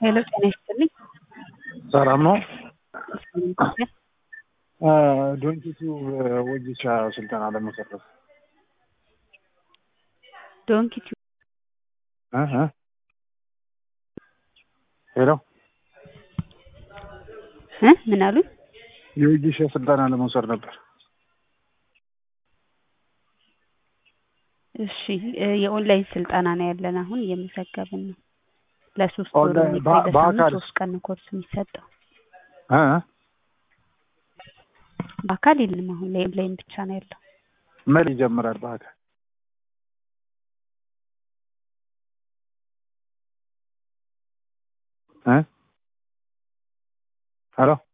ሄሎ ጤና ይስጥልኝ። ሰላም ነው። ዶንኪቱ ወጌሻ ስልጠና ለመሰረት ዶንኪቱ ሄሎ እ ምን አሉኝ? የወጌሻ ስልጠና ለመውሰድ ነበር። እሺ እ የኦንላይን ስልጠና ነው ያለን አሁን እየመዘገብን ነው። ለሶስት ወር ኦንላይን የሚቆይ በ- በሳምንት በአካል? ሶስት ቀን ነው ኮርስ የሚሰጠው። እ? በአካል የለም አሁን ላይ ኦንላይን ብቻ ነው ያለው። መቼ ይጀምራል በአካል? እ? ሄሎ